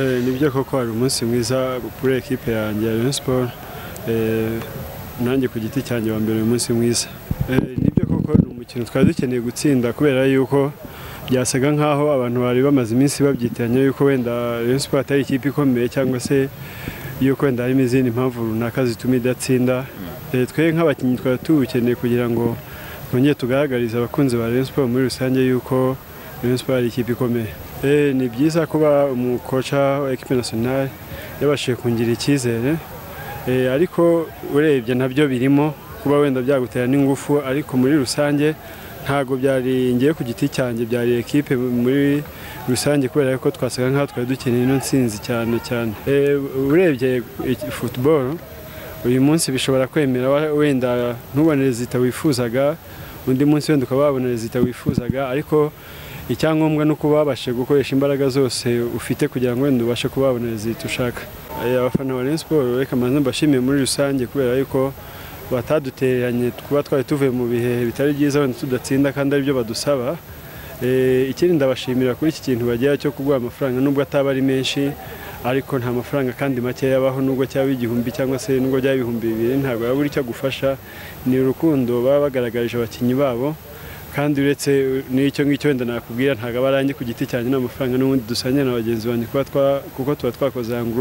nibyo koko hari umunsi mwiza kuri ekipe yanjye ya Rayon Sport nanjye ku giti cyanjye wa mbere uyu munsi mwiza nibyo koko ni umukino twari dukeneye gutsinda kubera yuko byasaga nk'aho abantu bari bamaze iminsi babyitiranya yuko wenda Rayon Sport atari ikipe ikomeye cyangwa se yuko wenda harimo izindi mpamvu runaka zituma idatsinda twe nk'abakinnyi twari tuwukeneye kugira ngo twongere tugaragarize abakunzi ba Rayon Sport muri rusange yuko Rayon Sport ari ikipe ikomeye ni byiza kuba umukoca wa ekipe nasiyonari yabashije kungira icyizere ariko urebye nabyo birimo kuba wenda byagutera n'ingufu ariko muri rusange ntabwo byari ngiye ku giti cyanjye byari ekipe muri rusange kubera ko twasaga nk'aho twari dukeneye ino nsinzi cyane cyane urebye futuboro uyu munsi bishobora kwemera wenda ntubone rezita wifuzaga undi munsi wenda ukaba wabona rezita wifuzaga ariko icyangombwa ni uko babashe gukoresha imbaraga zose ufite kugira ngo wenda ubashe kuba wabona rezita ushaka abafana ba Rayon Sport reka mbanze mbashimiye muri rusange kubera yuko batadutereranye kuba twari tuvuye mu bihe bitari byiza wenda tudatsinda kandi aribyo badusaba ikindi ndabashimira kuri iki kintu bagera cyo kuguha amafaranga nubwo ataba ari menshi ariko nta mafaranga kandi make yabaho nubwo cyaba igihumbi cyangwa se nubwo byaba ibihumbi bibiri ntabwo yaba icyo agufasha ni urukundo baba bagaragarije abakinnyi babo kandi uretse n'icyo ngicyo wenda nakubwira ntabwo aba arangi ku giti cyanjye n'amafaranga n'ubundi dusangira na bagenzi banjye kuko tuba twakoze ngo